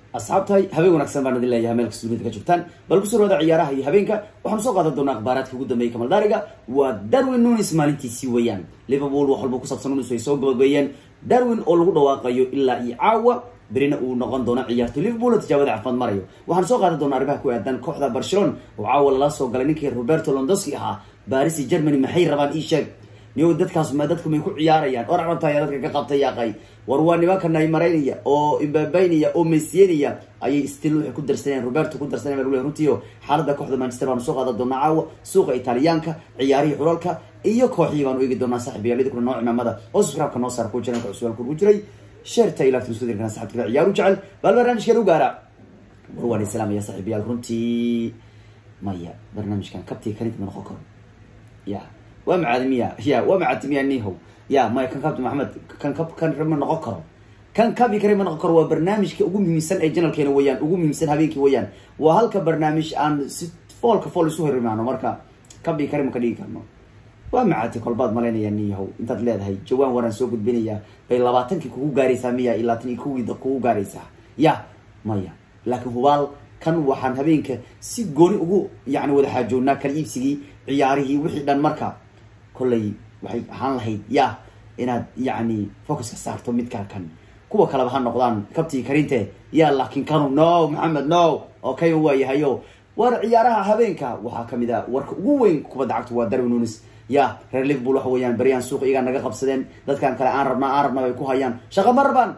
asxaabtahay habeen wanaagsan baan idin leeyahay meel kasta dunida ka joogtaan bal kusoo dhawaada ciyaaraha iyo habeenka waxaanu soo qaadan doonaa akhbaaraadka ugu dambeeyay kamaldaariga waa darwin nunis maalintiisii weeyaan liverpool wax walba kusaabsan nunis way soo gabagabeeyeen darwin oo lagu dhawaaqayo ilaa iyo caawa berina uu noqon doono ciyaartoy liverpool oo tijaabada caafimaad marayo waxaan soo qaadan doonaa arrimaha ku aadan kooxda barcelona oo caawa lala soo galay ninkii roberto londoski ahaa baris germany maxay rabaan ii sheeg niyo dadkaas ma dadku may ku ciyaarayaan or carabtaya dadka ka qabtay yaaqay war waa nimankan ay maraynaya oo imbabaynaya oo mesiyanaya ayay still waxay ku darsanayaan roberto ku darsanaya baa runtiio xaaladda kooxda manchester baanu soo qaadan doonaa caawa suuqa italiyaanka ciyaarihii xulalka iyo kooxihii baanu eegi doonaa saaxiibayaalida kuna noo cimaamada oo subscribe-ka noo saar ku jiran suaalka ugu jiray sheerta ilaa tuskudirkana saxibkada ciyaaru jecel bal barnaamijkan u gaara war waan islaamaya saaxiibayaal runtii maya barnaamijkan kabtii karinta ma noqon karo ya waa macaadimiya ya waa macaadimiya nihow ya maya kan kabti maxamed kan kab kan ma noqon karo kan kabi kare ma noqon karo waa barnaamijka ugu muhiimsan ee janalkeena weeyaan ugu muhiimsan habeenkii weeyaan waa halka barnaamij aan si foolka fool isu horimaano marka kabi kare ma ka dhigi karno waa macaati kolbaad malaynaya niyahow intaad leedahay jawaan waraan soo gudbinayaa bay labaatankii kugu gaaraysaa miya iyo labaatan iyo kuwii kugu gaaraysaa ya maya laakiin hubaal kan waxaan habeenka si gooni ugu yani wada xaajoognaa kala iibsigii ciyaarihii wixii dhan marka kollay waxay ahaan lahayd ya inaad yacni focuska saarto midkaa kan kuwa kaleba ha noqdaan kabtii karinte ya laakiin kanu no maxamed no oo kay waayahayo war ciyaaraha habeenka waxaa kamid a warka ugu weyn kubadda cagta waa darwin nunis ya reer liverpool waxa weeyaan beryaan suuq iyagaa naga qabsadeen dadkan kale aan rabnaa aan rabna bay ku hayaan shaqa ma rabaan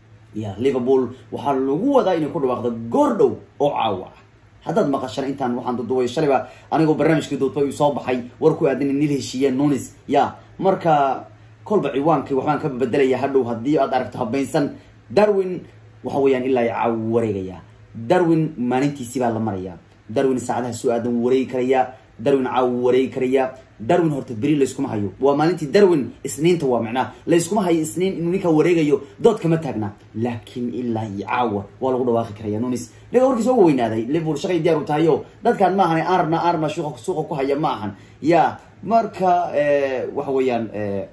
ya liverpool waxaa lagu wadaa inay ku dhawaaqdo goor dhow oo caawa ah haddaad maqashaan intaan waxaan duduway shalayba anigoo barnaamijkii duudba uu soo baxay war ku aadan in nil heshiiyeen nunis ya marka kolba ciwaankii waxbaan ka bedelaya hadhow haddii aad aragto habaynsan darwin waxa weeyaan ilaa caawa wareegaya darwin maalintiisii baa la maraya darwin saacadaha soo aadan wuu wareegi karayaa darwin caawa wuu wareegi karayaa darwin horta beri layskuma hayo waa maalintii darwin isniinta waa macnaha layskuma hayo isniin inuu ninkaa wareegayo dood kama taagna laakiin ilaa iyo caawa waa lagu dhawaaqi karaya nunis dhiga warkiis uga weynaaday liverpool shaqay diyaar u tahayo dadkaan ma ahan aan rabna aan rabna suuqa suuqa ku haya ma ahan ya marka waxa weeyaan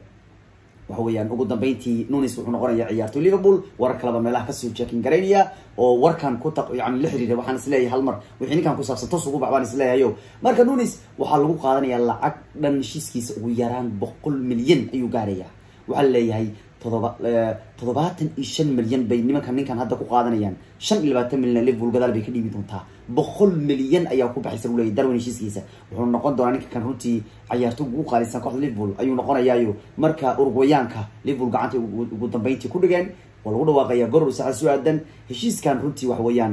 waxa weeyaan ugu dambeyntii nunis wuxuu noqonaya ciyaartoy liverpool warar kaleba meelaha kasoo jeekin garaynaya oo warkan ku ta yani la xiriira waxaan isleeyahay hal mar wixii ninkan ku saabsan tos ugu bax baan isleeyahayo marka nunis waxaa lagu qaadanaya lacag dhan heshiiskiisa ugu yaraan boqol milyan ayuu gaaraya waxaa laleeyahay todoba toddobaatan iyo shan milyan bay nimankan ninkan hadda ku qaadanayaan shan iyo labaatan milyan liverpool gadaal bay ka dhiibi doontaa boqol milyan ayaa ku baxaysa uleeyahy darwin heshiiskiisa wuxuu noqon doonaa ninka kan runtii cayaarto ugu qaalisan kooxda liverpool ayuu noqonayaayo marka urugwayaanka liverpool gacanta ugu dambeyntii ku dhigeen waa lagu dhawaaqaya goror saxa soo aadan heshiiskan runtii waxa weeyaan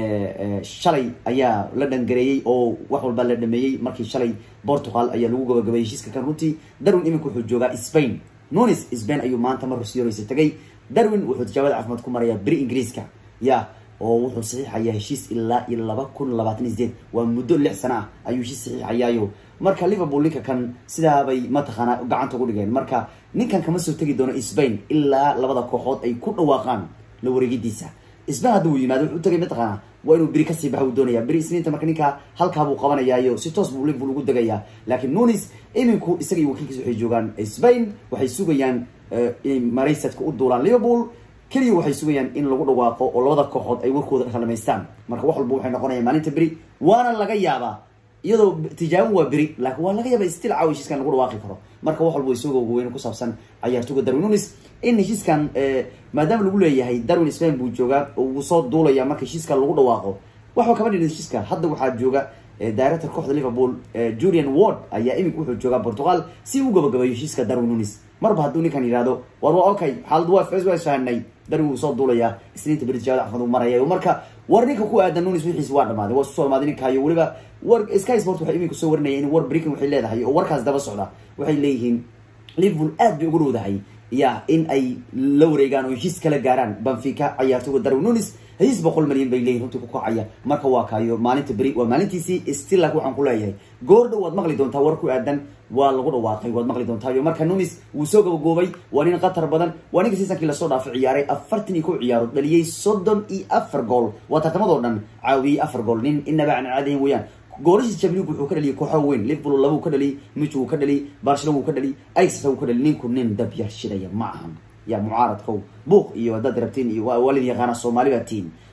shalay ayaa la dhangareeyey oo wax walba la dhameeyey markii shalay portugal ayaa lagu gabagabayay heshiiska kan runtii darwin iminka wuxuu joogaa spain nunis spain ayuu maanta mar rusiyoreysa tagay darwin wuxuu tijaabada caafimaad ku marayaa beri ingiriiska ya oo wuxuu saxiixayaa heshiis ilaa iyo laba kun labaatan iyo sideed waa muddo lix sana ah ayuu heshiis saxiixayaayo marka liverpool ninka kan sidaabay mataqaanaa gacanta ugu dhigeen marka ninkan kama soo tegi doono spain ilaa labada kooxood ay ku dhawaaqaan la wareegidiisa spain hadda uu yimaado wuxuu tagay mataqaanaa waa inuu beri kasii baxa uu doonaya beri isniinta marka ninka halkaa buu qabanayaayo si toos buu liverpool ugu degayaa laakiin nunis iminku isaga iyo wakiilkiisa waxay joogaan spain waxay sugayaan inay maraysadka u duulaan liverpool keliya waxay sugayaan in lagu dhawaaqo oo labada kooxood ay warkooda kalamaystaan marka wax walba waxay noqonayaan maalinta beri waana laga yaabaa iyadoo tijaabo waa beri laakiin waa laga yaaba stil caawa heshiiskan lagu dhawaaqi karo marka wax walba way soo gowgoween ku saabsan cayaartoga darwin nunis in heshiiskan maadaama lagu leeyahay darwin spain buu joogaa oo wuu soo duulaya marka heshiiska lagu dhawaaqo waxba kama dhidin heshiiska hadda waxaa jooga director kooxda liverpool julian ward ayaa iminka wuxuu joogaa portugal si u gabagabayo heshiiska darwin nunis marba hadduu ninkan yihahdo war waa okay xaalad waa waa isfahanay darwin wuu soo duulayaa isniinta beri tijaabada cafimad uu maraya marka war ninka ku aadan nunis wixiisi waa dhamaaday waa susoo dhamaaday ninkayo weliba war sky sport waxay iminka soo warinaya in war brican waxay leedahay oo warkaas daba socda waxay leeyihiin liverpool aad bay ugu dhowdahay ya in ay la wareegaan oo heshiis kala gaaraan banfica cayaartoga darwin nunis heshiis boqol milyan bay leeyihin runtii ku kacaya marka waa kaayo maalinta beri waa maalintiisii stillak waxaan ku leeyahay goor dhow waad maqli doontaa war ku aadan waa lagu dhawaaqay waad maqli doontayo marka nunis wuu soo gabagoobay waa nin qatar badan waa ninka siisankii lasoo dhaafay ciyaaray afartan iyo kow ciyaaro dhaliyey soddon iyo afar gool waa tartamadoo dhan caawiyey afar gool nin inaba aan caadayn weeyaan goolashiis champions league wuxuu ka dhaliyay kooxo weyn liverpool laba uu ka dhaliyay mich wuu ka dhaliyay barcelona wuu ka dhaliyay ajax wuu ka dhaliyay ninku nin dab yar shidaya ma ahan ya mucaaradkow buuq iyo haddaad rabtiin iyo waa walid yaqaana soomaali baa tiin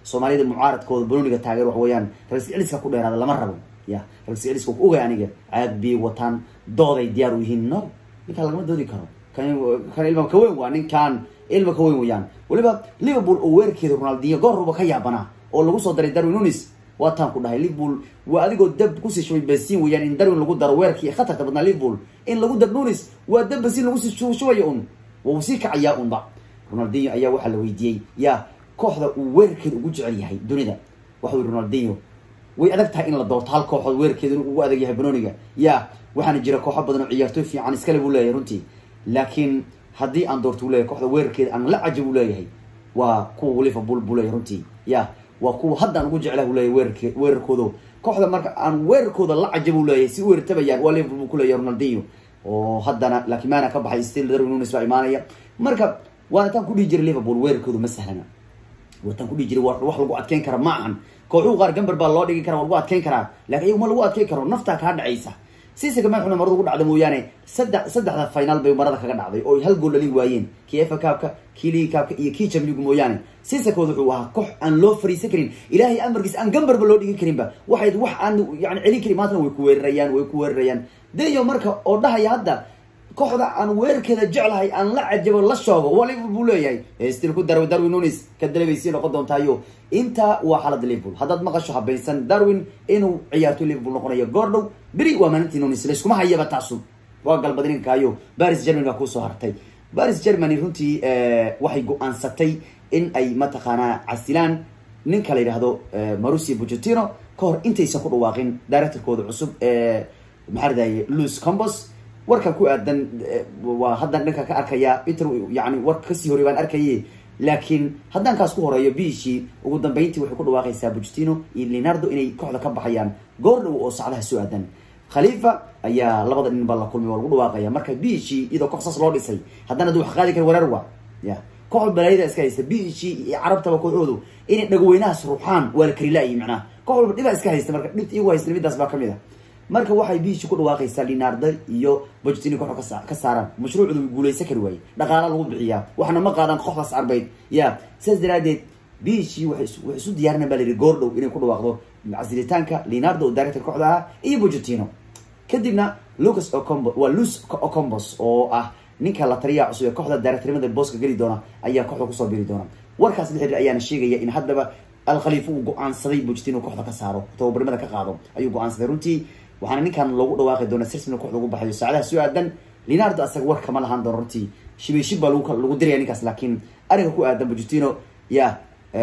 soomaalida mucaaradkooda banooniga taageer wax weeyaan ragsi celiska ku dheeraada lama rabo ya ragsi celiska ku ogay aniga caag biyay wataan dooday diyaar u yihiin no ninkaan lagama doodi karo kan kan ilma ka weyn waa ninkaan ilma ka weyn weyaan weliba liverpool oo weerarkeeda ronaldinho goorruba ka yaabanaa oo lagu soo daray darwin nunis waa taan ku dhahay liverpool waa adigoo dab kusii shubay bensin weyaan in darwin lagu daro weerarkii khatarta badnaa liverpool in lagu dar nunis waa dab bensin lagu sii shubayo un wuu sii kacayaa unba ronaldinho ayaa waxaa la weydiiyey yaa kooxda uu weerarkeeda ugu jecel yahay dunida waxau yihi ronaldinho way adag tahay in la doorto hal kooxood weerarkeeda inuu ugu adag yahay banoniga ya waxaana jira kooxo badan oo ciyaartooy fiican iskale buu leeyahay runtii laakiin haddii aan doorto u leyahay kooxda weerarkeeda aan la cajab u leeyahay waa kuwa liverpool buu leeyahay runtii ya waa kuwa hadda aan ugu jeclah u leeyahay weerarke weerarkoodo kooxda marka aan weerarkooda la cajab u leeyahay si u weerartabayaan waa liverpool buu kuleeyahay ronaldinho oo haddana laakiin maana ka baxay still darwin nunes baa imaanaya marka waana taan kudhihi jiray liverpool weerarkooda ma sahlana wataan kudhihi jiray wax lagu adkeyn kara ma ahan kooxuhu qaar gamber baa loo dhigi kara waa lagu adkeyn karaa lakin iyagu ma lagu adkeyn karo naftaa kaa dhacaysa sisaka madaxuna marada ugu dhacda mooyaane saddex saddexda final bay marada kaga dhacday oo hal gool dhalin waayeen kii efa kaabka kii ligi kaabka iyo kii jamligu mooyaane sisakooda wuxuu ahaa koox aan loo fariisan karin ilaahay amarkiis aan gamberba loo dhigi karinba waxayd wax aan yani celin karin maantana way ku weerarayaan way ku weerarayaan deyo marka oo dhahaya hadda kooxda aan weerarkeeda jeclahay aan la cajabo la shoogo waa liverpool buu leeyahay stil ku darwin darwin nunis ka dalabaysii noqon doontaayo intaa waa xaalada liverpool haddaad maqasho habaysan darwin inuu ciyaartoy liverpool noqonayo goordhow beri waa maalintii nunis layskuma hayaba taasu waa galbadninkaayo baris germany baa kuusoo hartay baris germany runtii waxay go-aansatay in ay mataqaanaa casilaan ninka la yidhaahdo marusia bugetino ka hor intaysan ku dhawaaqin directorkooda cusub maxaa radaye louis combos warkan ku aadan waa haddan dhanka ka arkaya inter yani war kasii horey baan arkaye laakiin haddaan kaas ku horeeyo bishii ugu dambeyntii waxay ku dhawaaqaysaa bugetino iyo leonardo inay kooxda ka baxayaan goor dhow oo sacdaha soo aadan khalifa ayaa labada nin baa la kulmay waa lagu dhawaaqaya marka bishii iyadoo koox saas loo dhisay haddana ad wax qaadi kara wareer wa ya koox balaayada iska haysta bishii iyo carabtaba kooxoodu inay dhagweynahaas ruuxaan waa la kari la-yi macnaha koox walba dhibaa iska haysta marka dhibta iyagu haysta midaas baa kamid a marka waxay biishi ku dhawaaqaysaa linardo iyo bujtini kooxo ka saaraan mashruucdu way guulaysan kari waaye dhaqaala lagu bixiyaa waxna ma qaadaan kooxdaas carbeyd ya sidaas daraadeed biishi waxay isu diyaarina ba la yihi goordhow inay ku dhawaaqdo casilitaanka linardo oo director kooxda ah iyo bujutino kadibna lucas ocombo waa lus ocombos oo ah ninka la taliyaha cusub ee kooxda directornimada booska geli doona ayaa kooxda kusoo biri doona warkaas la xiriir ayaana sheegaya in haddaba alkhaliifo uu go-aansaday bujtino kooxda ka saaro tababarnimada ka qaado ayuu go-aansaday runtii waxaana ninkan loogu dhawaaqi doona sirsina kooxda ugu baxayo saacadaha soo aadan linardo asaga war kama lahaan doono runtii shibay shib baa lagu diraya ninkaas laakiin ariga ku aadan bujutino ya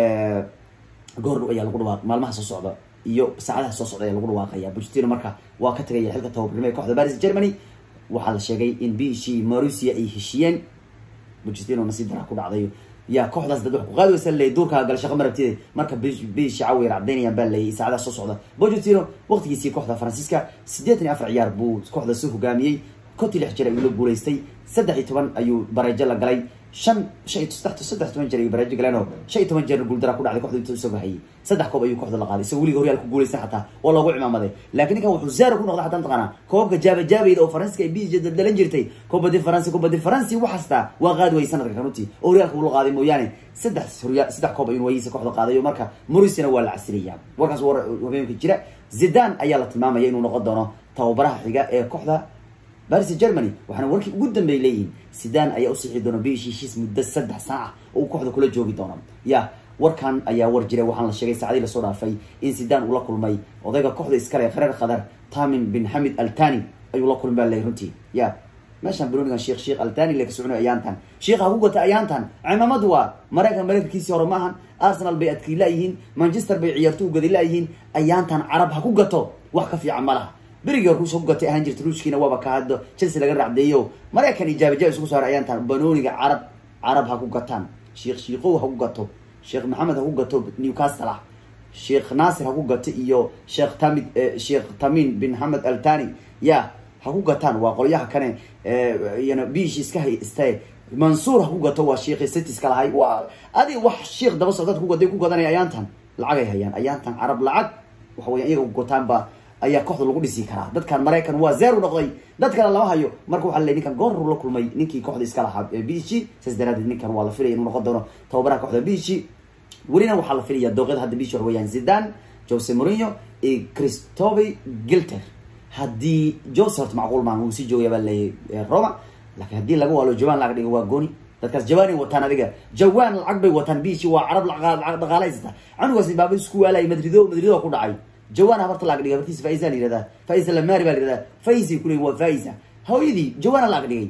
goordhow ayaa lagu dhawaaq maalmaha soo socda iyo saacadaha soo socda ayaa lagu dhawaaqaya bujutino marka waa ka tagaya xilka tababarnimo ee kooxda baris germany waxaa la sheegay in bishii marusia ay heshiyeen bujutino nasiib daraa ku dhacday ya kooxdaas dad wax ku qaadi waysa leey duurkaa gal shaqa marabtide marka bishi cawir cadaynayaan baa leeyay saacadaha soo socda bojutino waqtigiisii kooxda faransiiska siddeetan iyo afar ciyaar buu kooxda soo hogaamiyey kontii lix jir ayuu la guulaystay saddex iyo toban ayuu bareejo la galay shan shan iyo saddex saddex toban jeer ayuu bareejo galeen oo shan iyo toban jeerna guuldara ku dhacday kooxda inta usoo bahayay saddex koob ayuu kooxda la qaaday isagoo weliga horyaal ku guulaysan xataa oo loogu cimaamaday laakiin ninkan wuxuu zero ku noqday xataa mataqaanaa koobka jaaba jaabayda oo faransiska ay bisi daldalan jirtay kubadi faransi kubadi faransi waxaastaa waa qaadi wayay sanadka kanuti oo horyaalka uu la qaaday mooyaane saddex horyaal saddex koob ayuu wayihiisa kooxda qaaday oo marka morisina waa la casiraya warkaas war habeenka jira zidan ayaa la tilmaamaya inuu noqon doono tababaraha xiga ee kooxda baris germany waxaana warkii ugu dambeey leeyihin sidan ayaa usixi doona bish heshiis muddo saddex sana ah oo kooxda kula joogi doono ya warkan ayaa war jiray waxaana la sheegay saacadii lasoo dhaafay in sidan uu la kulmay odayga kooxda iskale qareer khadar tamin bin xamid altani ayuu la kulmay baa leeyahy runtii ya meeshaan banonigan sheekh sheekh altani le ka soconayo ayaantan sheekha ku gata ayaantan cimaamad waa maraykan maraykankiisii hore maahan arsenal bay adkii laayihiin manchester bay ciyaarto ugadi laayihiin ayaantan carab ha ku gato wax ka fiican ma laha berigii hor kuusoo ku gatay ahaan jirta ruushkiina waaba ka haddo chelsea laga racdeeyo maraykan iyo jaabajaab isugu saaray ayaantan banooniga carab carab ha ku gataan sheekh shiikow ha ku gato sheekh maxamed ha ku gato newcastle ah sheekh naasir ha ku gato iyo sheekh tamid sheekh tamin bin hamed altani ya ha ku gataan waa qolyaha kane iyana biish iska hayste mansuur ha ku gato waa sheekhi citiska lahay waa adi wax sheekh daba socdaad ku gaday ku gadanaya ayaantan lacagay hayaan ayaantan carab lacag waxa weya iyaga ku gataanba ayaa kooxda lagu dhisi karaa dadkan maraykan waa zero noqday dad kale lama hayo marka waxa ley ninkan goorru la kulmay ninkii kooxda iska lahaa bishi saas daraadeed ninkan waa la filaya inuu noqon doono tababaraha kooxda bishi welina waxaa la filaya dooqyada hadda bishi wax weeyaan zidan jose mourinho iyo christophe gilter haddii jose horta macquul maan wuu sii joogaya baa leeyahy roma laakiin haddii laga waalo jawan laga dhigo waa gooni dadkaas jawaanay wataan adiga jawaan lacag bay wataan bishi waa carab lacag dhaqaala haysata canugaas baaba isku waalay madrido madrido ku dhacay jawaan habarta laga dhigay habartiisa faisa la yihahdaa faisa lamari baa la yihahdaa faisay kuleeyihin waa faisa hooyadii jawaana laga dhigay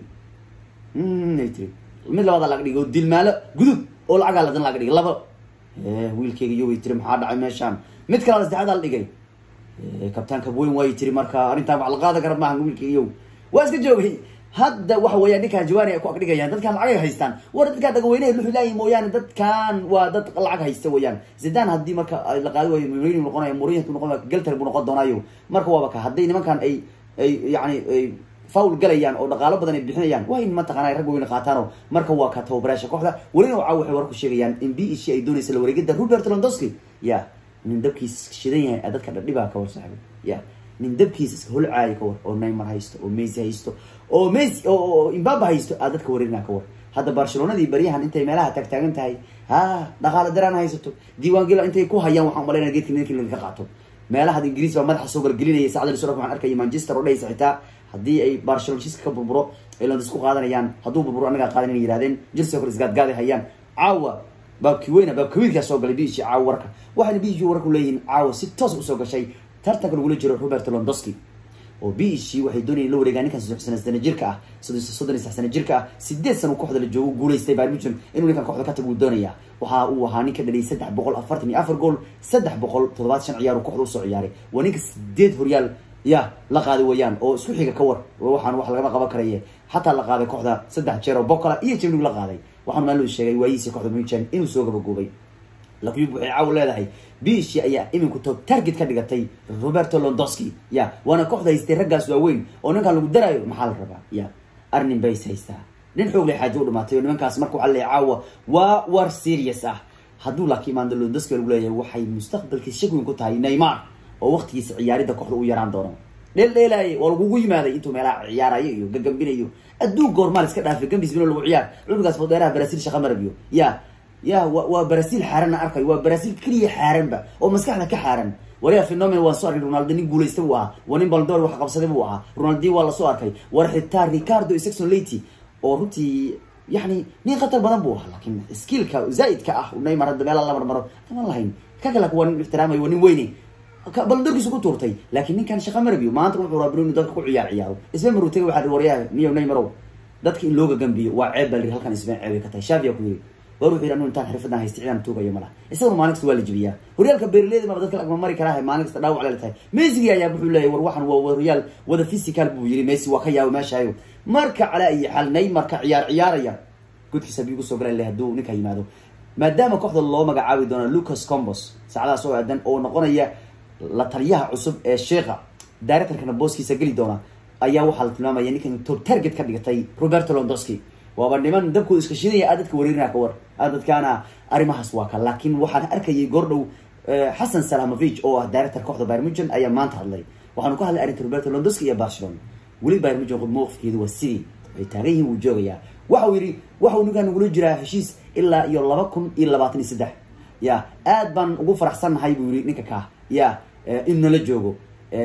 ay tiri mid labaada laga dhigay oo dilmaalo gudub oo lacagaa ladan laga dhigay laba wiilkeyga iyo way tiri maxaa dhacay meeshaan mid kalena saddexaada la dhigay kabtaanka weyn way tiri marka arrintaan wax la qaadan kara maaha wiilkeyga iyo waa iska joogay hadda waxa weeyaan ninkaan jawaani ay ku agdhigayaan dadkaan lacag ay haystaan war dadkaan dhagaweyneha luxu laayihin mooyaane dadkaan waa dad lacag haysta weeyaan zidan haddii marka la qaadi waayo mourinho noqonaya mourinho noqon galter buu noqon doonaayo marka waaba ka hadday nimankan ay ay yani ay faul galayaan oo dhaqaalo badan ay bixinayaan waa in mataqana rag weyne qaataano marka waa ka tababaraasha kooxda welina waxa waxay war ku sheegayaan in b ishi ay doonaysa la wareegida robert londowski ya nin dabkiis shidan yahay dadka dhadhibaa ka war saaxiib ya nin dabkiisa iska holcaayo ka war oo neymar haysto oo messi haysto oo messi oo imbaba haysto aa dadka wareerinaa ka war hadda barcelonadii baryahan intay meelaha taagtaagan tahay ha dhaqaalo daraan haysato diiwaangela intay ku hayaan waxaan umalaynaya geedka ninki laga qaato meelaha ingiriis baa madaxa soo galgelinaya sacdal sura waxaan arkaya manchester oo dhahaysa xitaa haddii ay barcelona shiska ka burburo ay londis ku qaadanayaan hadduu burburo annagaa qaadan inay yihahdeen jilsi kor isgaadgaaday hayaan caawa baabki weyna baab kawiilkaa soo galay bishi caawa warka waxayna bishi warku leeyihiin caawa si toos usoo gashay tartanka lagula jiro robert londowski oo bishi waxay doonayeen la wareegaan ninkan soddon sana jirka ah soddon iyo sax sana jirka ah sideed sana kooxda la joogo guulaystay bayern munchen inuu ninkan kooxda ka tago uu doonaya waxa uu ahaa ninka dhaliyay saddex boqol afartan iyo afar gool saddex boqol toddobaad shan ciyaar uu kooxda usoo ciyaaray waa ninka sideed horyaal ya la qaaday wayaan oo isku xiga ka war waxaan wax lagama qaban karaye xataa la qaaday kooxda saddex jeer oo bocola iyo jimnig la qaaday waxaan maaluu sheegay waayihiisi kooxda munchen inuu soo gabagoobay lakyub waxay caaw leedahay bishi ayaa iminku top target ka dhigatay roberto londowski ya waana kooxda haystay raggaas waaweyn oo ninkaan lagu daraayo maxaa la rabaa ya arnin bays haystaa nin xoog leh xaajo u dhamaatay oo nimankaas marka waxaa leeyahay caawa waa war serious ah hadduu laakiin imaando londowski lagu leeyahay waxay mustaqbalkiisa shak weyn ku tahay neymar oo waqtigiisa ciyaaridda kooxda u yaraan doono dheel dheelaaye waa lagugu yimaaday intuu meelaha ciyaarayo iyo gagambinayo adduun goormaal iska dhaafay gambis bino lagu ciyaar cunugaas fodheeraha brazil shaqa marabiyo ya ya wa waa brazil xaaranna arkayo waa brazil keliya xaaranba oo maskaxda ka xaaran waliya phenomen waan soo arkay ronaldo nin guulaysta buu ahaa waa nin baldor wax qabsaday buu ahaa ronaldi waa lasoo arkay war xitaa ricardo saxon lety oo runtii yani nin khatar badan buu ahaa laakiin skillka zaaidka ah neymar hadda meela la marmaro taman lahayn ka kale waa nin ixtiraamayo waa nin weyne baldorkiisu ku tuurtay laakiin ninkan shaqa marabiyo maanta wuxuu rabaa inuu dadka ku ciyaar ciyaaro isma marutay waxaa waryaha niyo neymarow dadka in looga gambiyo waa ceeb baa la yiri halkan isbeen ceebay ka tahay shaafiya ku yiri war wuxuu yidhi anu intaan xirfadan haysta cidaan tuugayo malaha isaguna maalin kasta waa la jebiyaa horyaalka beerleyda maba dadka lagma mari karaa maalin kasta dhaawac lela tahay messi ayaa wuxuu leeyahy war waxan waa horyaal wada physical buu yiri messi waa ka yaabo meeshaayo marka calaa iyo xal neymarka ciyaar ciyaaraya gudkiisa biyu kusoo galay le hadduu ninka yimaado maadaama kooxda loo magacaabi doono lucas combos saacadaas oo aadan oo noqonaya la taliyaha cusub ee sheekha directorkana booskiisa geli doona ayaa waxaa la tilmaamaya ninkan top target ka dhigatay roberto londowski waaba niman dabkooda iska shidaya aad dadka wareerinaa ka war aad dadkaana arrimahaas waa ka laakiin waxaan arkayay goordhow xasan salamovich oo ah director kooxda bayern munchen ayaa maanta hadlay waxaanu ka hadlay arrinta roberto londowski iyo barcelona weli bayern munchen mowqifkeedu waa sidii ay taagan yihiin wuu joogayaa waxa uu yidhi waxa uu ninkaan nagula jiraa heshiis ilaa iyo laba kun iyo labaatan iyo saddex ya aad baan ugu faraxsannahay buu yihi ninka kaa ya in nala joogo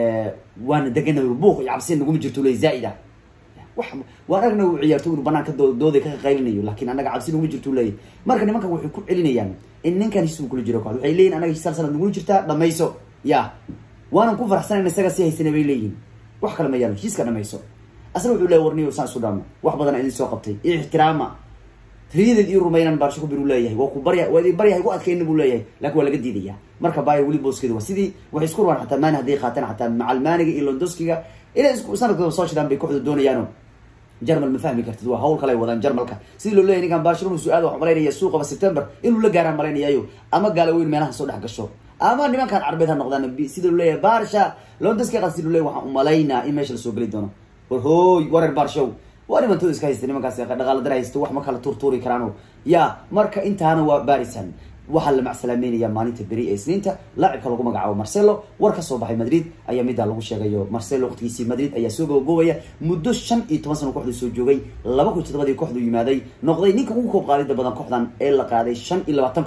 waana degana buuq iyo cabsi naguma jirto le zaaida wa waan aragna u ciyaarto inu banaanka dooday ka qaylinayo laakiin annaga cabsi naguma jirto leeyahy marka nimankan waxay ku celinayaan in ninkan heshiis kula jiro kooxda waxay leeyihin anaga heshiis hal sanad nagula jirtaa dhamayso ya waanan ku faraxsanayna isaga si haysana bay leeyihin wax kale ma yaalo heshiiska dhamayso asna wuxuu leeyahy warniyo saan isu dhaamo wax badan idin soo qabtay iyo ixtiraama riyadeed ii rumaynan baarsho ku bir uu leeyahay waa ku barya waa idin baryahay ku adkayna buu leeyahay laakin waa laga diidaya marka bayer weli booskeeda waa sidii waxay isku rabaan xataa maani hadday qaataan xataa macalmaaniga iyo londowskiga inay isku sanadkooda soo shidaan bay kooxda doonayaano jarmal ma fahmi kartid waa hawl kale ay wadaan jarmalka sidii loo leeyahy ninkan barcelona su-aal waxaa malaynaya suuqaba september inuu la gaaraan malaynayayo ama gaalaweyn meelaha soo dhex gasho ama nimankan carbeed ha noqdaan sida loo leeyahay barsha londowski qas sida loo leeyahy waxaan umalaynaa in meesha lasoo geli doono war hooy wareer barshow waa nimantooda iska haysta nimankaas dhaqaala dar haysta wax ma kala tuurtuuri karaano ya marka intaana waa barisan waxaa la macsalaameynaya maalinta beri ee isniinta laacibka lagu magacaabo marcelo war ka soo baxay madrid ayaa middaa lagu sheegayo marcelo waqtigiisii madrid ayaa soo gobogoobaya muddo shan iyo toban sano kooxdu soo joogay laba kun todobadii kooxdu yimaaday noqday ninka ugu koob qaadida badan kooxdan ee la qaaday shan iyo labaatan koob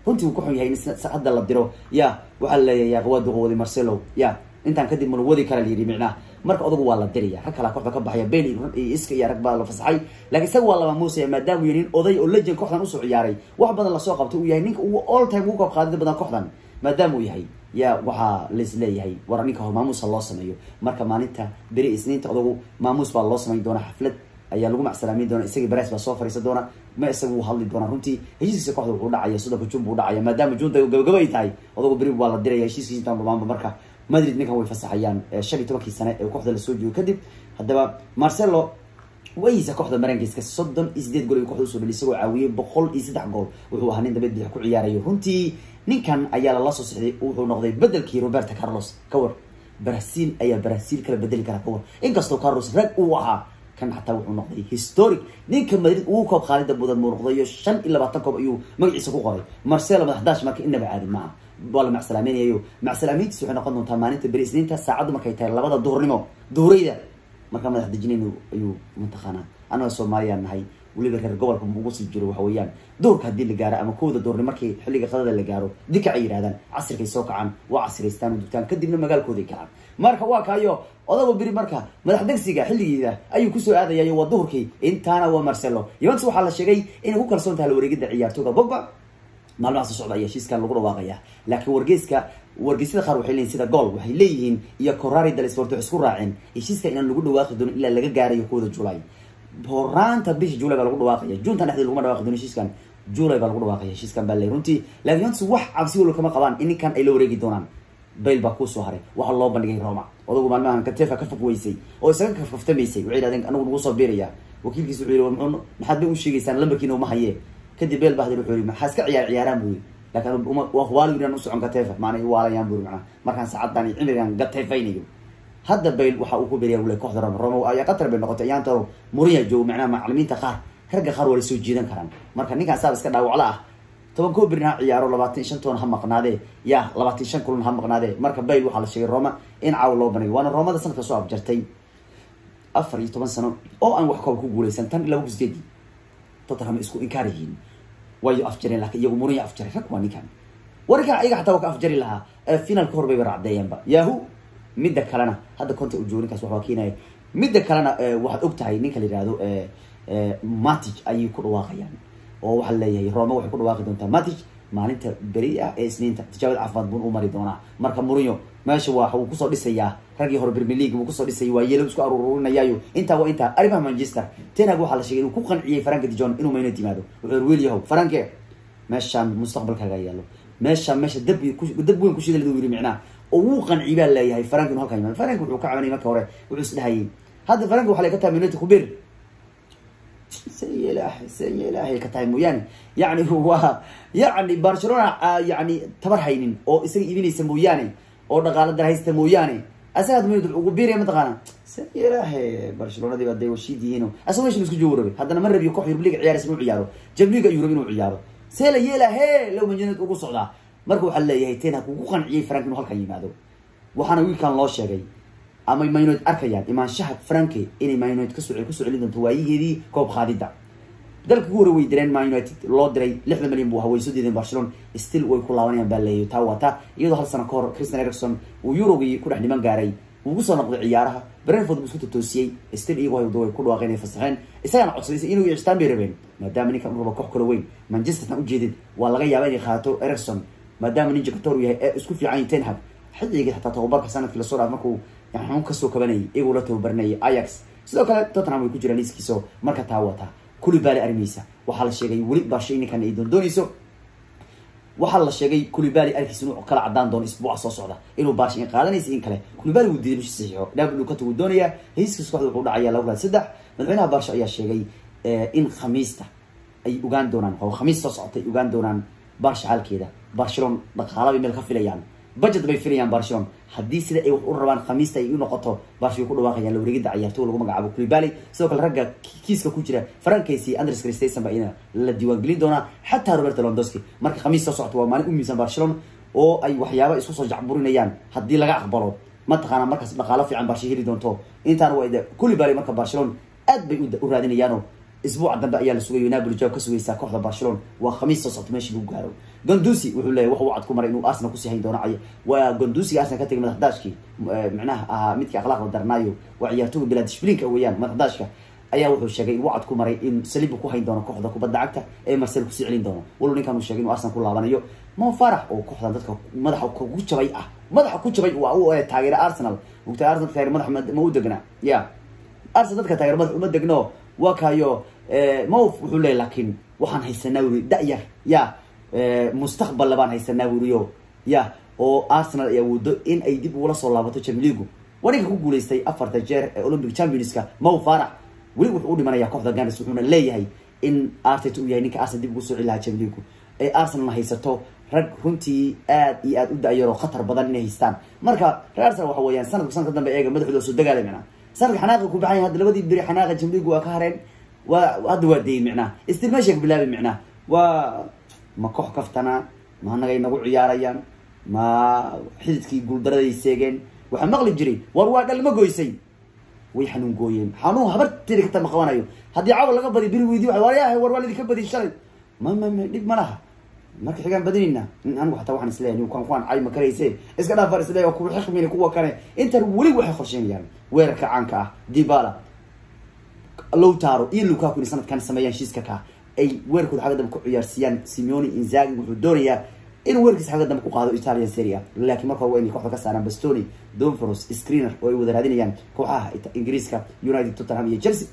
runtii uu ku xun yahay in hadda la diro ya waxaa laleeyahay waa duqowday marcelo ya intaan kadib mala wadi kara layidhi micnaha marka odagu waa la diraya rag kalaa kooxda ka baxaya bel iyo iska iyo rag baa la fasaxay laakiin isaga waa laba muusaya maadaama uu yahay nin oday oo legend kooxdan usoo ciyaaray wax badan lasoo qabtay uu yahay ninka ugu all time ugu koob qaadida badan kooxdan maadaama uu yahay ya waxaa lais leeyahay war ninka hor maamuusa loo sameeyo marka maalinta beri isniinta odagu maamuus baa loo samayn doona xaflad ayaa lagu macsalaameyn doona isagii bares baa soo fariisan doona ma isaga wuu hadli doona runtii heshiiskiisa kooxda wuxuu dhacaya soddonka jun buu dhacaya maadaama junta gabagaba ay tahay odagu beri waa la diraya heshiiskiisa intaan dhamaanba marka madrid ninkan way fasaxayaan shan iyo tobankii sane ee kooxda lasoo joogo kadib haddaba marcelo waysa kooxda marankiiska soddon iyo sideed gool ay kooxda usoo dhali isagoo caawiyey boqol iyo saddex gool wuxuu ahaa nin dambeed bidix ku ciyaarayo runtii ninkan ayaa lala soo sixday wuxuu noqday bedelkii roberto carlos kawar brazil ayaa brazil kala bedeli kara kawar inkastoo carlos rag uu ahaa kan xataa wuxuu noqday historic ninka madrid ugu koob khaalida mudan muu noqdayo shan iyo labaatan koob ayuu magaciisa ku qoray marcelo madaxdaash marka inaba caadi maaha waa la macsalaameynyayo macsalaameyntiis waxay noqon doontaa maalinta beri isniinta saacaddu markay tahay labada duhurnimo duhurayda markaa madax dejinayn ayuu mataqaanaa annaga soomaaliyaan nahay weliba reer gobolka ugu sii jiro waxa weeyaan duurka haddii la gaaro ama kowda duurnimo markii xilliga qadada la gaaro dikac ay yidhahdaan casirkay soo kacaan waa casiraystaan oo dugtaan kadibna magaalkooday kacaan marka waa kaayo odago beri marka madax degsiga xilligeeda ayuu kusoo aadayayo waa duhurkii intaana waa marcelo yuventus waxaa la sheegay inay ku kalsoon tahay la wareegida ciyaartooga bogba maalmaha soo socda ayaa heshiiskan lagu dhawaaqaya laakiin wargeyska wargeysyada qaar waxay leeyihin sida gool waxay leeyihiin iyo corari dalsport waxay isku raaceen heshiiska inaan lagu dhawaaqi doono ilaa laga gaarayo kooda julay horaanta bisha julay baa lagu dhawaaqaya juntan dhexdeed laguma dhawaqi doono heshiiskan julay baa lagu dhawaaqaya heshiiskan baa leey runtii laakiin yontus wax cabsi walo kama qabaan in ninkan ay la wareegi doonaan bayl baa kuusoo haray waxaa loo bandhigay roma odagu maalmahan katefa ka fog weysay oo isaga kafkaftamaysay waxay yidhahdeen anagu nagu soo biiraya wakiilkiisa wuxuu yihi mxuu maxaad bay u sheegaysaan lambarkiina uma hayee kadib beel bahdir wuxuu yihi maxaa iska ciyaar ciyaaraan buu laakiin waa waali inaan usocon katefa maana waalayaan buri macnaa markaan saacadan iyo cimrigan gatefaynayo hadda bayl waxa uu ku beriya wule kooxda roma roma ayaa qatar bay noqotay ayaantaro muriya joogo macnaha macalimiinta qaar ragga qaar waa la soo jiidan karaan marka ninkaan saab iska dhaawaclo ah toban koo berin ha ciyaaro labaatan shan toon ha maqnaadee ya labaatan shan kulan ha maqnaadee marka bayl waxaa la sheegay roma in caawa loo banay waana romada sanadka soo abjartay afar iyo toban sano oo aan wax koob ku guuleysan tan ilaa sideedii tottenham isku inkaar yihiin wayo afjareen laakiin iyagu muriya afjaray rag waa ninkan warinkan ayaga xataa waa ka afjari lahaa finalka hor bayba racdeeyeenba yahu midda kalena hadda conta ujoogo ninkaas waxbaa keenaya midda kalena waxaad og tahay ninka la yihahdo matic ayay ku dhawaaqayaan oo waxaa leeyahay roma waxay ku dhawaaqi doontaa matic maalinta beri ah ee isniinta tijaabada caafimaad bun u mari doonaa marka murinyo meesha waa wuu kusoo dhisayaa raggii hore premier league wuu kusoo dhisayay waa yeelo isku aruurinayaayo intaa waa intaa arrimaha manchester tenag waxaa la sheegay inuu ku qanciyey faranka dijon inuu mayno timaado wuxuu wiil yahow faranke meeshaan mustaqbalkaaga yaalo meeshaan meesha dab dab weyn kushida ladu yiri micnaha oo wuu qanciy baa leeyahay farank inuu halkan yimaado farank wuxuu ka cabanayay marka hore wuxuu isdhahayay hadda faranka waxa lay ka tahay minota kubir say ilaahay say ilaahay ka tahay mooyaane yacni waa yacni barcelona yani tabar haynin oo isaga iibinaysa mooyaane oo dhaqaalo dar haysta mooyaane asaga ad minut ugu biiraya mataqaana say ilaahay barcelonadii baa dee washiid yihiin asaga meshan isku joogo rabay haddana ma rabiyo koox yurubliga ciyaaraysa inuu ciyaaro jabliga ayuu rabi inuu ciyaaro see la yeelahe low manjanad ugu socdaa marka waxaa leeyahay ten haku ku qanciyey frank inuu halkan yimaado waxaana wiilkan loo sheegay ama maynoid arkayaan imaanshaha franke inay maynoid kaso kusoo celin doonto waayigeedii koob qaadida dalka ku hore way direen man united loo diray lixdan milyan buu ahaa way soo diideen barcelona still way ku laabanayaan baa leeyahy taa wata iyadoo hal sano ka hor christian ericson uu eurogii ku dhex dhiman gaaray wuu kusoo noqday ciyaaraha brentford buu isku totoosiyey still iyagoo haydo way ku dhawaaqeen ay fasaxeen isagana codsaday inuu yeeshtaan bay rabeen maadaama ninkan u raba koox kala weyn manchestertan ujeedid waa laga yaaba inay qaato ericson maadaama ninja kator yahay ee isku fiican ten hag xilligii xataa tababarka sanadkii lasoo dhaaf markuu xun kasoo kabanayay iyagoo la tababarinayay ayax sidoo kale tottenham way ku jiraan liiskiiso marka taa wata kulibali arimiisa waxaa la sheegay weli barsha ninkan ay doondoonayso waxaa la sheegay kulibali arkiis inuu kala cadaan doono isbuuca soo socda inuu barsha in qaadanaysa in kale kulibali wuu diiday mishi saxiixo dhaabl kata wuu doonaya hesiiskiis kooxda wuxuu dhacaya laba kulan saddex madaxweynaha barsha ayaa sheegay in khamiista ay ogaan doonaan oo khamiis soo socotay ay ogaan doonaan barsha xaalkeeda barcelona dhaqaala bay meel ka filayaan budget bay filayaan barcelona haddii sida ay wax u rabaan khamiista ay u noqoto barsha way ku dhawaaqayaan la wareegida ciyaartooy lagu magacaabo kulibali sidoo kale ragga kiiska ku jira farankaysi andres christensen ba ina la diiwaangelin doonaa xataa roberto londowski marka khamiis soo socota waa maalin u miisan barcelona oo ay waxyaaba isku soo jacburinayaan haddii laga aqbalo mataqaana markaas dhaqaalo fiican barsha heli doonto intaan waa kulibali marka barcelona aad bay u raadinayaano isbuuca dambe ayaa la sugayo napoli jawaab ka sugaysaa kooxda barcelona waa khamiis soo socto meeshii lagu gaaro gondusi wuxuu leeyahy wax uu cad ku maray inuu arsenal kusii hayn doono cay waa gondusiga arsenal ka tegay madaxdaashkii micnaha ahaa midkii akhlaaqda darnaayo waa ciyaartooga bilaa dishbliinka weeyaan madaxdaashka ayaa wuxuu sheegay in wacad ku maray in saliibu ku hayn doono kooxda kubadda cagta ee marcel kusii celin doono walow ninkan uu sheegay inuu arsenal ku laabanayo mo farax oo kooxdan dadka madaxa ku jabay ah madaxa ku jabay waa u taageera arsenal ogta arsenal taageer madax ma u degna ya arsenal dadka taageer madax uma degno waa kayo mof wuxuu leeyahy laakiin waxaan haysanaa wuri da-yar ya mustaqbal labaan haysanaa wuriyo ya oo arsenal ay awoodo in ay dib ugula soo laabato jamligu waa ninka ku guulaystay afarta jeer ee olympic championska mo farax weli wuxuu u dhimanaya kooxda ganes wuxuuna leeyahay in artet uu yahay ninka arsenal dib ugu soo celi lahaa jamligu ee arsenalna haysato rag runtii aad iyo aad u da-yar oo khatar badan inay haystaan marka reer arsenal waxa weeyaan sanadku sanadka dambe eega madaxooda soo dagaala micnaa sanadka xanaaqa ku baxay hadda labadii beri xanaaqa jamligu waa ka hareen waa hadda waa dayey micnaha istil meesha ka bilaabay micnaha waa ma koox kaftana ma anagay nagu ciyaarayaan ma xididkii guuldaraday seegeen waxaa maqli jiray war waa dhalma goysay way xanuun gooyeen xanuun habarteeda kata ma qabanayo haddii cawa laga badi beri weydi waa waryahay war waa laidinka badi shalay ma ma ma dhib ma laha marka xigaan badinayna anigu xataa waxaan isleeyahay kuwan kuwan cay ma karayse iska dhaafar isleeyahay kuwa xikmini kuwa kale intan weli waxay qorsheynayaan weerarka caanka ah dibala lowtaro iyo lukaku inay sanadkan sameeyaan shiiska ka ay weerarkooda xagga dambe ku ciyaarsiiyaan simeoni inzagi wuxuu doonayaa inuu weerarkiisa xagga dambe ku qaado italian seria laakiin marka hore waa inay kooxda ka saaraan bastoni donforos screener oo ay wada raadinayaan kooxaha ingiriiska united tottenham iyo chelsea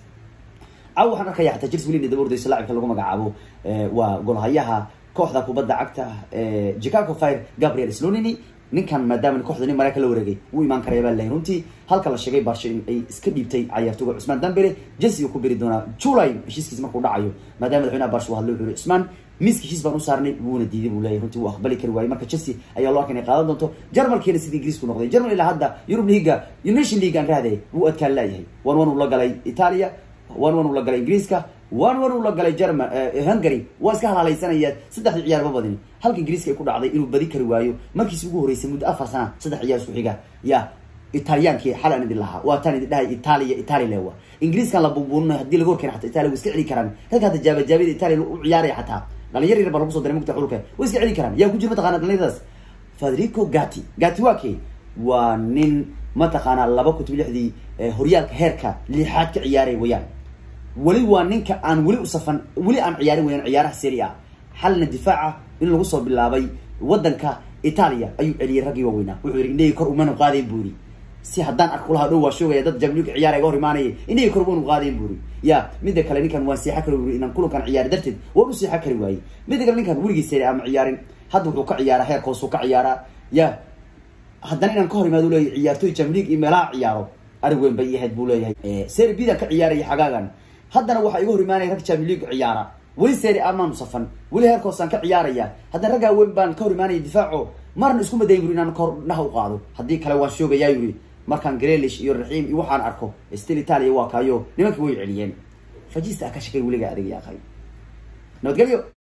caw waxaan arkaya xataa chelsea weli daba ordayso laacibka lagu magacaabo waa golhayaha kooxda kubadda cagta chicago fire gabriel slonini ninkan maadaama kooxda nin mareykan la wareegay wuu imaan karaya baa lahay runtii halka la sheegay barsho in ay iska dhiibtay cayaartooga cusmaan dambele jesse uu ku beri doonaa july heshiiskiis markuu dhacayo maadaama madaxweynaha barsho hadlo wuxuu cusmaan miiska heshiis baan u saarnay wuuna diiday buu leeyahy runtii wuu aqbali kari waayey marka chelsea ayaa loo arkay inay qaadan doonto jarmalkiina sidii ingiriisku noqday jarmal ilaa hadda yurub liga nation league aan raadayay wuu adkaan laayahay one one uu la galay italia one one uu la galay ingiriiska one one uu la galay german hungary waa iska halaalaysanaya saddexdii ciyaar ma badini halka ingiriiska ay ku dhacday inuu badi kari waayo markiisi ugu horeysay muddo afar sana saddex ciyaar isku xiga ya italiyaankii xal aan idin lahaa waa taan idin dhahay italia italia lewa ingiriiskan la buubuuninay hadii laga horkeena xataa italia way iska celi karaan dadka hadda jaabajaabada italia u ciyaaraya xataa dhalinyar yar baa lagu soo diray mugta xulka way iska celi karaan yaa ku jira mataqana dhalinyaradaas federico gati gati waa kee waa nin mataqaanaa laba kutub lixdii horyaalka heerka lixaad ka ciyaaray wayaan weli waa ninka aan weli usafan weli aan ciyaarin weyaan ciyaaraha seri a xalna difaaca in lagu soo bilaabay wadanka italia ayuu celiyay raggii waaweynaa wuxuu yihi indhahii kor umanu qaadayn buu yiri si haddaan arku lahaa dhow waa shoogaya dad jamliga ciyaar ga hor imaanayay indhahii kor umanu qaadayn buu yiri ya mida kale ninkan waan seexo kari wuri inaan kulankan ciyaari darteed waan u seexo kari waayey mida kale ninkan weligii seri ama ciyaarin hadda wuxuu ka ciyaaraa heerka hoosuu ka ciyaaraa ya haddana inaan ka hor imaado leeyahy ciyaartooy jamlig iyo meelaha ciyaaro arig weyn bay ahayd buu leeyahay seri bidan ka ciyaaraya xagaagan haddana waxaa iga hor imaanaya rag jamlig ciyaara weli seri amaanu safan weli heerkoosaan ka ciyaaraya haddana raggaa weyn baan ka hor imaanaya difaaco marna isku madayn yuri inaan kahor dhaha u qaado haddii kale waan shoogayaa yuri markaan grelish iyo raxiim iyo waxaan arko stil italia waa kaayo nimankii way celiyeen fajista ka shakay weligaa adag yaaqay nabadgelyo